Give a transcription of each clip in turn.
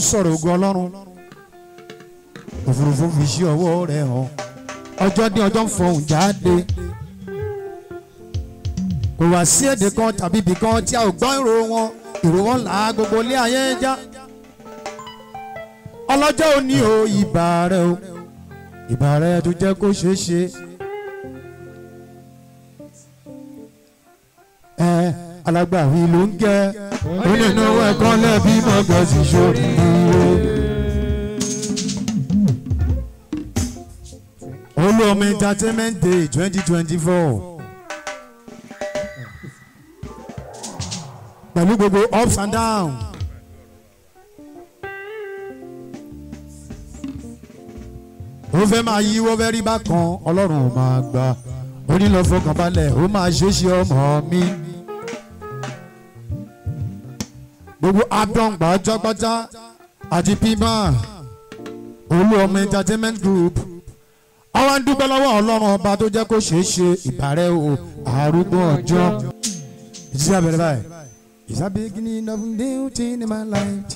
sọ̀rọ̀ ogun ọlọ́run òfurufú fi sí ọwọ́ rẹ̀ hàn ọjọ́ ní ọjọ́ ń fọhùn jáde kò wá sí èdè kan tàbí ibì kan tí a ò gbọ́ ìró wọn ìró wọn là á gbogbo ilé ayé já ọlọ́jọ́ òní o ìbà rẹ o ìbà rẹ tó jẹ́ kó ṣeé ṣe. ẹ alágbàwí ló ń gẹ onínú ẹ̀kọ́ lẹ́bí mọ́gàsí ṣòrí olómi entertainment day twenty twenty four pẹ̀lú gbogbo ups and downs. ó fẹ́ máa yí wọ́n fẹ́ rí bákan ọlọ́run ò máa gbà ó ní lọ fọkàn balẹ̀ ó máa ṣeéṣe ọmọ mi. gbogbo abdọ́ngbà jọ́gbọ́já àti pima olú ọmọ entertainment group àwọn dúpẹ́ lọ́wọ́ ọlọ́run ọba tó jẹ́ kó ṣeé ṣe ìbàrẹ̀ o àrùgbó ọjọ́ ìdí abẹ́rẹ́ báyìí is a beginning of new thing in my life.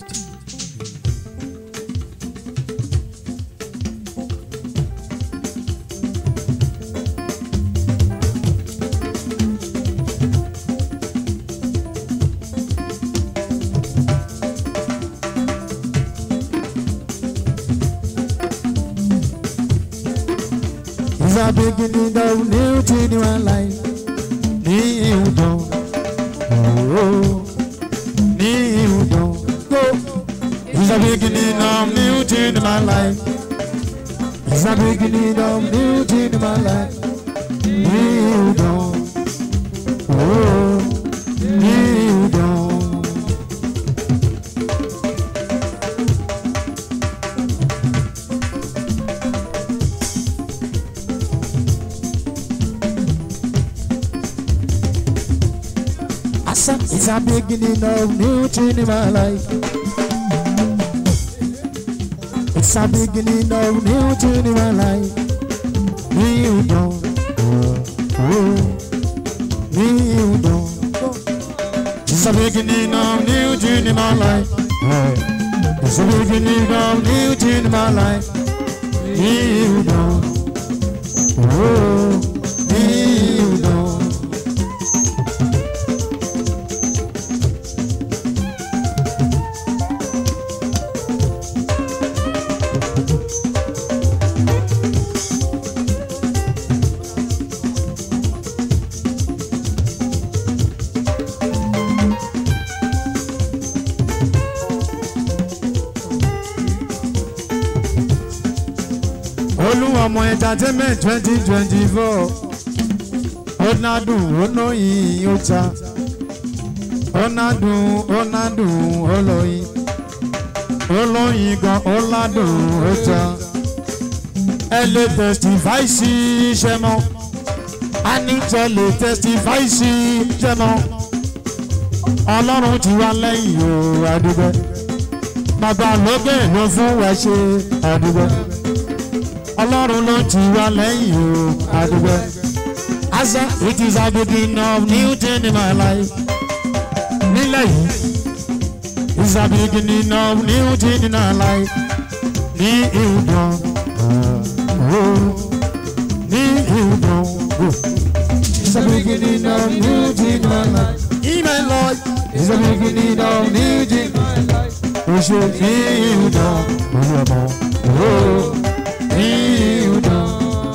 It's a beginning of new thing in my life. New dawn. Oh, new dawn. Go. It's a beginning of new thing in my life. It's a beginning of new thing in my life. New dawn. Oh, new dawn. Asa, it's a beginning of new thing in my life. It's a beginning of new thing in my life. New dawn. Oh, new dawn. It's a beginning of new thing in my life. Oh, It's a beginning of new thing in my life. New dawn. Oh, new dawn. olúwọmọ entertainment twenty twenty four ọ̀nàdùn ọ̀nàyìn ọ̀ta ọ̀nàdùn ọ̀nàdùn ọlọ́yin ọlọ́yin gan ọ̀làdùn ọ̀ta ẹ lè testify sí iṣẹ́ mọ́ anijẹ́ lè testify sí iṣẹ́ mọ́ ọlọ́run ti wá lẹ́yìn o àdúgbò bàbá lókè ló fún wa ṣe àdúgbò ọlọ́run ló ti wá lẹ́yìn o àdúgbò. asa it is a beginning of new thing in my life. nílẹ̀ yìí it's a beginning of new thing in my life. ní ìdán ní ìdán it's a beginning of new thing in my life. ìmẹ̀ lọ it's a beginning of new thing in my life. oṣù ní ìdán olú ọmọ. New dawn.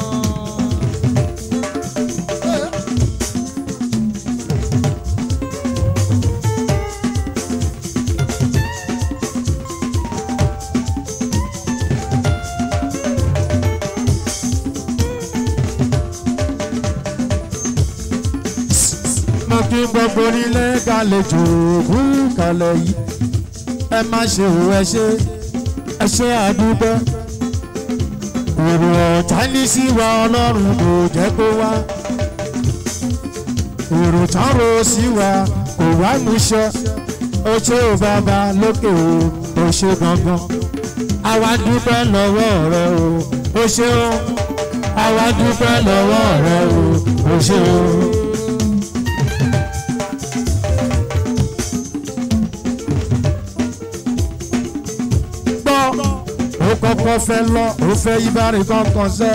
mo kí gbogbo nílé kálejò òkú kalẹ̀ yìí ẹ má ṣe ò ẹ ṣe ẹ ṣe àdúgbò èrò ọ̀tá ní sí wa ọlọ́run kò jẹ́ kó wá èrò tán ro sí wa kò wá múṣẹ ó ṣe ò bàbá lókè o ó ṣe gangan àwa dúpẹ́ lọ́wọ́ rẹ o ó ṣe o àwa dúpẹ́ lọ́wọ́ rẹ o ó ṣe o. ó kọ́kọ́ fẹ́ lọ ó fẹ́ ibàrí kankan sẹ́.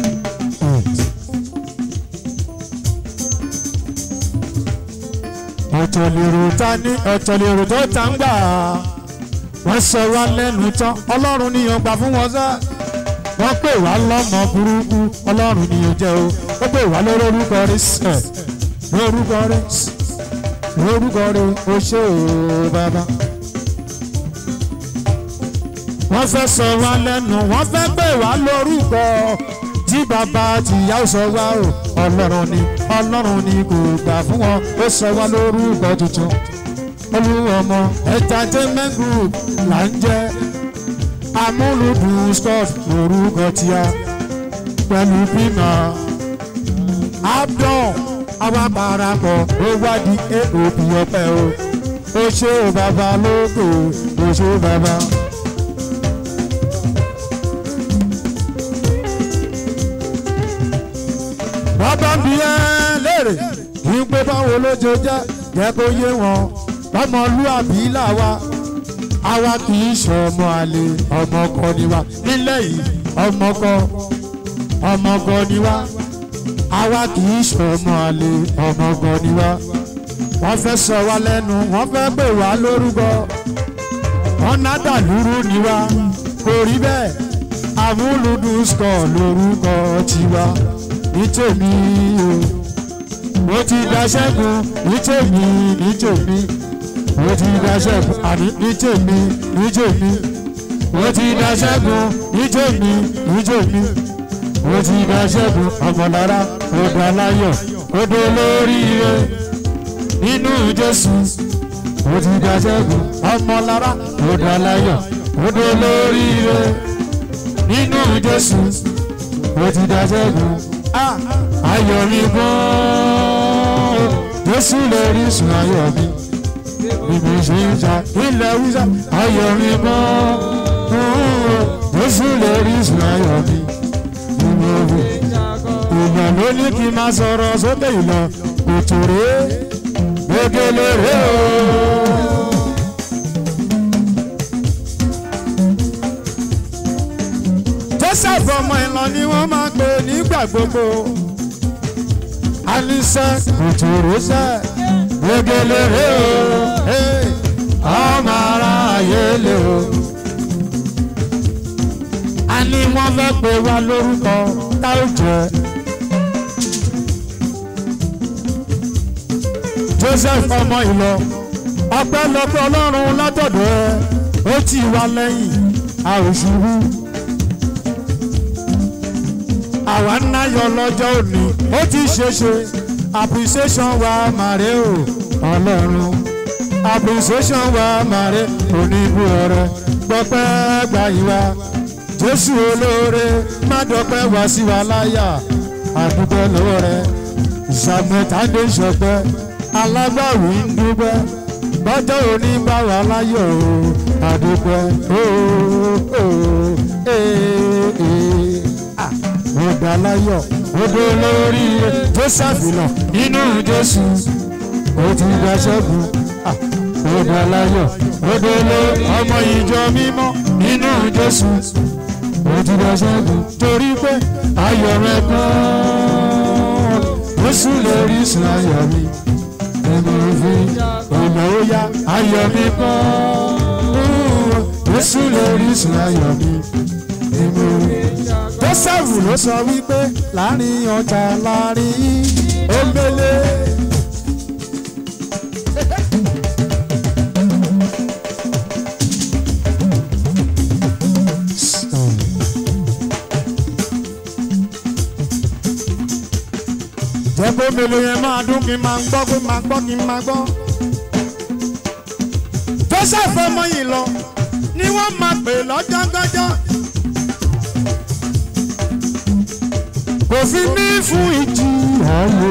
ọ̀tọ̀ lèrò ta ní ọ̀tọ̀ lèrò tó ta ń gbà wọ́n sọ wá lẹ́nu tán ọlọ́run níyàn gbà fún wọn sẹ́ wọ́n pè wá lọ́mọ burúkú ọlọ́run níyàn jẹ́ o ó pè wá lórúkọ rí sẹ́ lórúkọ rí lórúkọ rí o ṣé o bàbá wọ́n fẹ́ sọ wá lẹ́nu wọ́n fẹ́ pè wá lórúkọ tí bàbá tìyá ò sọ wá o ọlọ́run ni ọlọ́run ni kò gbà fún wọn ó sọ wá lórúkọ tuntun olúwọmọ entertainment group là ń jẹ́ amúlùdùn scott lórúkọ tíá pẹ̀lú bímọ abdul àwa parapọ̀ ó wádìí aop ọpẹ́ o ó ṣe o bàbá lóko ó ṣe o bàbá. wọ́n bá ń bi ẹ́ léèrè kí n pé báwo ló ṣe jẹ́ jẹ́ kó yé wọn ọmọlúàbí làwa àwa kì í ṣọmọ àlè ọmọkọ ni wa nílẹ̀ yìí ọmọkọ ọmọkọ ni wa àwa kì í ṣọmọ àlè ọmọkọ ni wa wọ́n fẹ́ sọ wá lẹ́nu wọ́n fẹ́ pè wá lórúkọ wọ́n nádà lúrú ni wa kò rí bẹ́ẹ̀ amúlùdùn skọ̀ lórúkọ tiwa ní tèmi o mo ti da ṣẹ́gun ní tèmi ní tèmi mo ti da ṣẹ́gun àní ní tèmi ní tèmi mo ti da ṣẹ́gun ní tèmi ní tèmi mo ti da ṣẹ́gun ọmọlára odò aláyọ̀ odò olóríire nínú jésù mo ti da ṣẹ́gun ọmọlára odò aláyọ̀ odò olóríire nínú jésù mo ti da ṣẹ́gun ayọ̀ mi gan-an jésù lè rí sùn ayọ̀ mi bíbí ṣe ń ta ilẹ̀ wíṣà ayọ̀ mi gan-an jésù lè rí sùn ayọ̀ mi bíbí òbí ìgbà ló ní kí n máa sọ̀rọ̀ sókè ìlọ òtò rè é gbẹgẹlẹ rè o. joseph ọmọ ìlọ ni wọ́n máa ń pè nígbà gbogbo alisa kòtòròsẹ gbẹgẹlẹrẹ o ọmọ ara ayé lè o. a ní wọ́n fẹ́ pè wá lórúkọ táwùjẹ. joseph ọmọ ìlọ ọpẹ́lọpẹ́ ọlọ́run látọ̀dọ̀ ẹ ó tì wá lẹ́yìn a ò ṣubú àwa ń náyọ lọ́jọ́ òní ó ti ṣeṣe appreciation wa màrè o ọlọ́run appreciation wa màrè oníbù ọ̀rẹ́ gbọ́pẹ́ gbàyíwá jésù olóore má dọ́pẹ́ wá sí wa láyà àdúgbò lọ́wọ́ rẹ ìsàmẹ́tàdé ṣọpẹ́ alágbàwí ń dúpẹ́ bọ́jọ́ òní bá wà láyọ̀ o àdúpẹ́ ooo ooo ee ee ọ̀dà láyọ̀ odò lórí joseph lọ nínú jésù ó ti gba ṣẹ́gun ọ̀dà láyọ̀ odò lórí ọmọ ìjọ mímọ́ nínú jésù ó ti gba ṣẹ́gun torí pé ayọ̀ rẹ̀ gan-an jésù lórí sùn ayọ̀ mi ẹni òfin ọ̀nà ó yá ayọ̀ mi gan-an jésù lórí sùn ayọ̀ mi ẹni òfin joseph ló sọ wípé láàrin ọjà láàrin omele. jẹ́ kó mélòó yẹn máa dún kí n máa gbọ́ kó máa gbọ́ kí n máa gbọ́. joseph ọmọ yìí lọ ni wọ́n máa pè lọ́jọ́gọ́jọ́. kò fi ní fún ìjì ayé.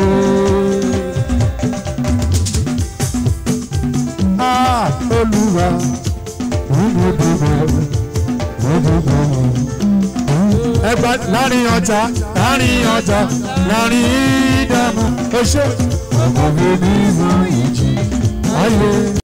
Ah, olúwa ẹgbà láàrin ọjà láàrin ọjà láàrin ìdààmú ó ṣe. ọkọ̀ mi ní fún ìjì ayé.